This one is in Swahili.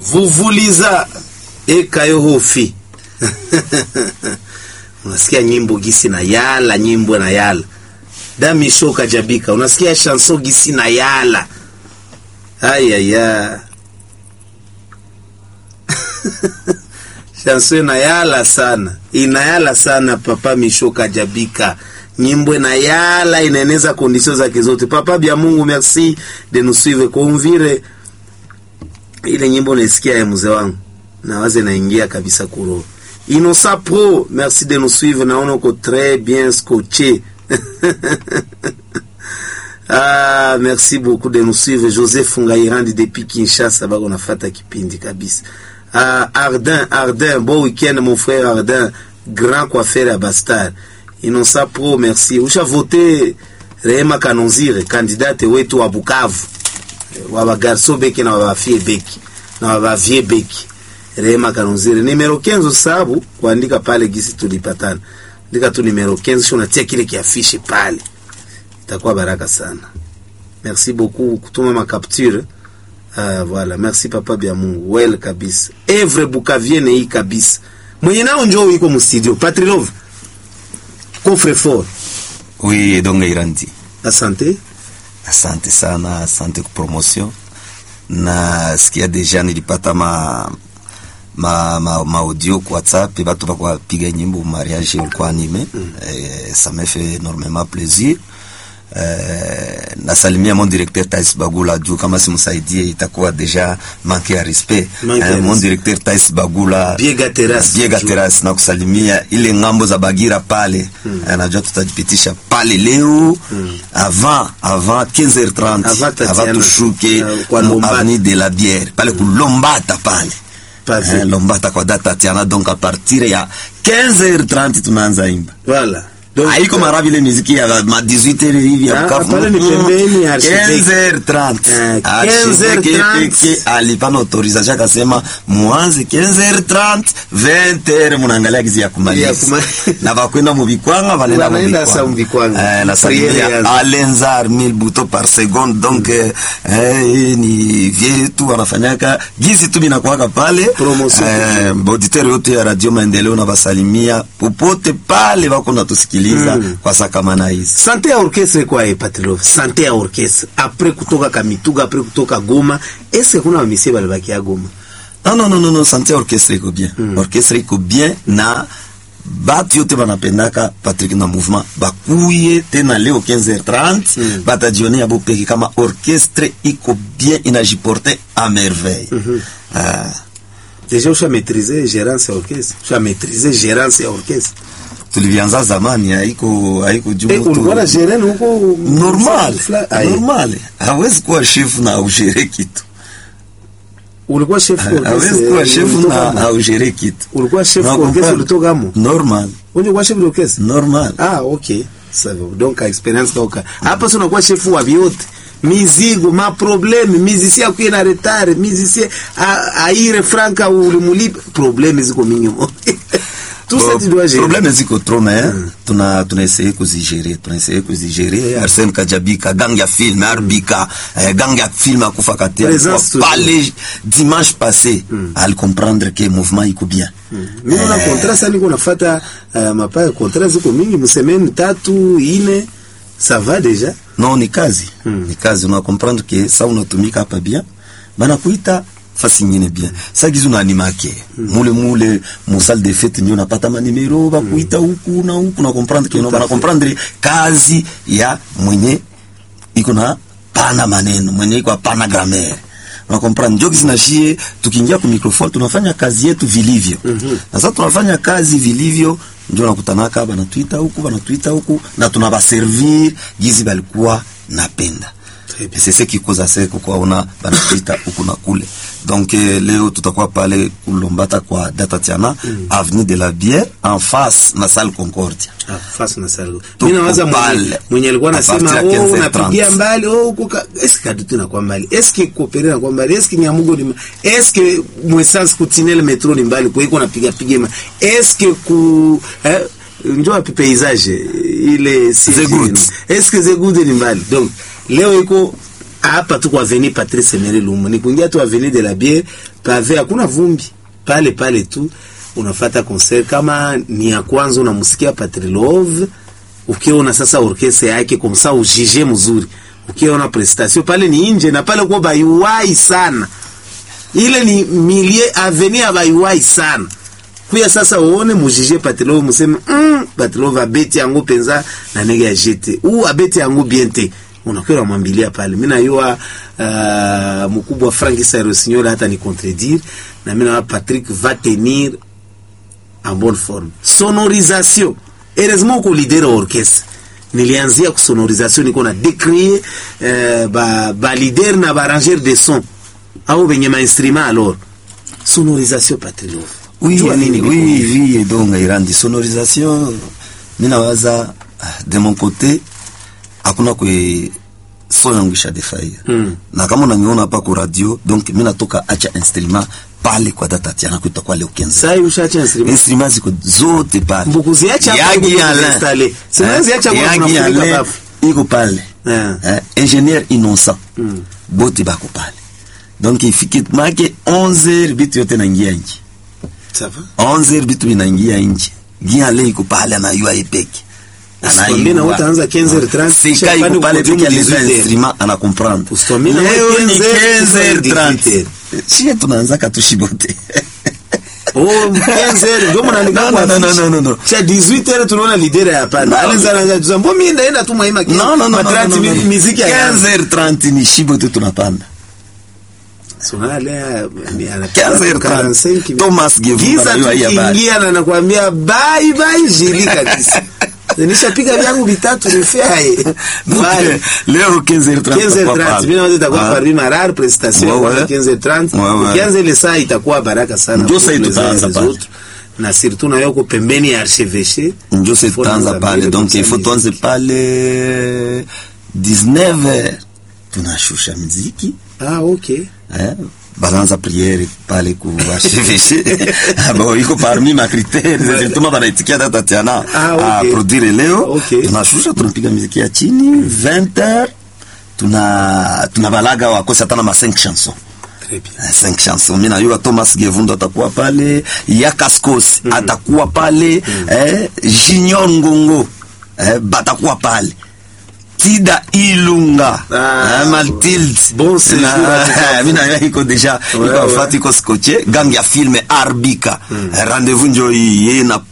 vuvuliza ekayo hofi unasikia nyimbo gisi na yala nyimbo na yala damisho kajabika unasikia chanso gisi na yala ayaya chanso inayala sana inayala sana papa misho kajabika nyimbo inayala inaeneza kondisio zake zote papa bya mungu merci de nous suivre kumvire ile nyimbo naisikia ya mzee wangu nawaze naingia kabisa kuroho Inosa Pro, merci de nous suivre. Naona uko très bien scotché. ah, merci beaucoup de nous suivre. Joseph Ngairandi depuis Kinshasa, bako nafata kipindi kabisa. Ah, Ardin, Ardin, bon week-end mon frère Ardin, grand coiffeur à Bastard. Inosa Pro, merci. Usha voté Rehema Kanonzire, candidate wetu wa Bukavu. Wa bagarso beki na wa bafie beki. Na wa bavie beki. Rehema Kanonzire nimero kenzo sababu kuandika pale gisi tulipatana, andika tu nimero kenzo, sio unatia kile kiafishi pale, itakuwa baraka sana. Merci beaucoup kutuma ma capture. Ah, voilà, merci papa bya Mungu, well kabisa. Evre Bukavienne hii kabisa. Mwenye nao njoo iko mu studio. Patrilove. Coffre fort. Oui, Edonga Irandi. Asante. Asante sana, asante kwa promotion. Na sikia deja nilipata ma ma, ma, ma audio kwa WhatsApp batu bakwa piga nyimbo mariage ulikuwa anime mm. eh, ça me fait énormément plaisir eh, nasalimia mon directeur Tais Bagula juu kama simsaidie itakuwa deja manque ya respect Manque ya eh, mon respect. directeur Tais Bagula Biega Terrace. Biega Terrace na kusalimia ile ngambo za Bagira pale mm. eh, najua tutajipitisha pale leo mm. avant avant 15h30 Avant Tatiana. avant tushuke Uh, kwa mu Lombata. avenue de la Bière pale kulombata pale Pavé. Eh, Lombata kwa data Tatiana donc a partir ya 15h30 tunaanza imba Voilà. Donc, haiko mara vile muziki ya ma 18h hivi ya Ah, Bukavu. pale ni pembeni ya Archevêque. 15h30 Eh, Archevêque 15h30. peke alipana autorisation akasema muanze 15h30 20h munaangalia gizi ya Ya kumaliza kuma- na bakwenda mu bikwanga banenda mu Wanaenda sa mu bikwanga. eh na Priere salimia yanzu. Alenzar 1000 buto par seconde donc eh, eh, ni vie tu wanafanyaka gizi tu binakuwaka pale Promotion. eh, auditeur yote ya radio maendeleo na basalimia popote pale bako natusikiliza Mm. kwa sakamana hizi sante ya orchestre kwa e Patilove, sante ya orchestre apres kutoka Kamituga, apres kutoka Goma, eske kuna bamisie balibaki ya Goma? Non, non, non, non, non, santé orchestre iko bien. Orchestre iko bien na batu yote banapendaka Patrick na mouvement bakuye tena leo 15h30 Mm. batajionea bo peke kama orchestre iko bien inajiporte à merveille. Ah, Deja usha maîtriser gérance ya orchestre, usha maîtriser gérance ya orchestre. tulivianza zamani haiko haiko juu Eh, mtu- ulikuwa na gérant huko normal Fla- Aye. normal hawezi kuwa chef na augere kitu Ulikuwa chef wa orchestre. hawezi kuwa chef ulitoka na mo? augere kitu Ulikuwa chef wa Na orchestre comprendre. ulitoka mo? normal Ulikuwa chef wa orchestre? normal Ah, okay. Sawa. Donc experience kauka. Hapa sio unakuwa chef wa vyote. Mizigo, ma problème, musicien akuye na retard, musicien a- aire franka ulimulipa, problème ziko mingi mo. Tout ça tu dois gérer. problème ziko trop mais tuna tunaessaye kuzigere tunaessaye kuzigere Arsène Kajabika gang ya film Arbika eh, gang ya film akufa kate Présence alikuwa pale dimanche passé al comprendre que mouvement iko bien Mimi na Eh, contrat sasa niko nafuata uh, mapaya contrat ziko mingi msemeni tatu ine ça va déjà. non ni kazi ni kazi una comprendre que ça unatumika hapa bien bana kuita fasi nyingine bien sa gizu na animake mule mule mu salle de fête ndio napata manimero ba kuita huku na huku na comprendre que no bana comprendre kazi ya mwenye iko na pana maneno mwenye iko pana grammaire na comprendre ndio kisi nashie tukiingia ku microphone tunafanya kazi yetu vilivyo na sasa tunafanya kazi vilivyo ndio nakutanaka banatuita huku banatuita huku na tunabaservir gizi balikuwa napenda Très bien. c'est ce qui cause assez kukuwaona banatuita huku na kule donc eh, leo tutakuwa pale kulombata kwa data tiana avenue de la bière en face na salle concordia Ah, face na salgo. Tuko Mimi nawaza mwenye, pale. mwenye alikuwa A anasema partir ya oh 15:30. unapigia mbali oh kuka eske kadutu na kwa mbali eske kopere na kwa mbali eske nyamugo ni ma- eske mwesans kutinele metro ni mbali kwa iko napiga piga ma eske ku eh, njoo api paysage ile si The good. eske ze good ni mbali donc leo iko hapa tu kwa avenue Patrice Emery Lumumba ni kuingia tu avenue de la Bière pave hakuna vumbi pale pale tu unafata concert kama ni ya kwanza unamsikia Patrilove ukiona sasa orkestra yake kwa msa ujije mzuri ukiona prestation pale ni nje na pale kwa bayuwai sana ile ni milie avenue ya bayuwai sana kuya sasa uone mujije Patrilove museme mm, Patrilove abeti yango penza na nege ya jete ou abeti yango bien te unakwenda mwambilia pale mimi najua uh, mkubwa Frank Sarosignola hata ni contredire na mimi na Patrick va tenir en bonne forme sonorisation heureusement uko leader wa orchestre nilianzia ku sonorisation niko na décrier euh, ba, ba leader na ba arrangeur de son au benye ma instrument alors sonorisation Patrick Love Oui, Jua nini oui, biko? oui, donc Irandi sonorisation minawaza de mon côté hakuna kwe so yangu ishadefaia Mm. na kama unaniona hapa ku radio donc mi natoka acha instrument pale kwa data tiana kuita kwa leo kenza Sai ushacha instrument instrument ziko zote pale Mbukuziacha hapa Yagi huko Alain. kuzinstale. Simuziacha Eh, kwa Yagi tunafunika Alain bafu. iko pale Eh. eh, ingénieur innocent bote bako pale donc ifike make 11 bitu yote naingia nje ça va 11 bitu vinaingia nje giale iko pale anayua ipeke Usikwambie na utaanza 15h30, sika kisha iko pande pale uko peke aleza 18h. instrument ana comprendre Usikwambie na leo ni 15h30. 15h30 shie tunaanza katushibote Oh, 15h ndio mnaandika No, kwa no, no, afishe. no, no, no. Cha 18h tunaona leader ya hapana. No. Aliza anaanza kusema mbona mimi ndaenda tu mwaima non non non, non, Matrati non, non, mi- non. muziki ya 15h30 ni shibote tunapanda Sonale 15h30 Thomas Gevu Giza anajua hii habari. tukiingia na nakwambia bye bye jili kabisa. Nishapiga vyangu vitatu nifaye. Donc, Bye. leo 15h30 15h30 mimi naweza itakuwa Ah. parmi marar prestation Ouais, ouais. kwa 15h30 Ouais, ouais. ukianza ile saa itakuwa baraka sana Ndio pour saa les tutaanza uns et les pale. autres. na surtout na yoko pembeni ya archevêché njo se Faut tutaanza nous pale amener donc comme il faut ça tuanze muziki. pale 19h tunashusha mziki ah okay eh? banaanza priere pale ku archevêché bon iko parmi ma critères zilituma banaitikia data tiana Ah, a okay. produire leo Okay. tunashusha tunapiga muziki ya chini 20h tuna tunabalaga wakosi hata na ma 5 chansons très bien Eh, cinq chansons mi najua thomas gevundo atakuwa pale yakaskos atakuwa pale eh, junior ngongo eh, batakuwa pale tida ilunga Ah, eh, matilde bon séjour Na- à mi najua iko deja Ouais, iko ouais. afati iko skoche gang ya filme arbika Eh, rendez-vous njo iyi ye na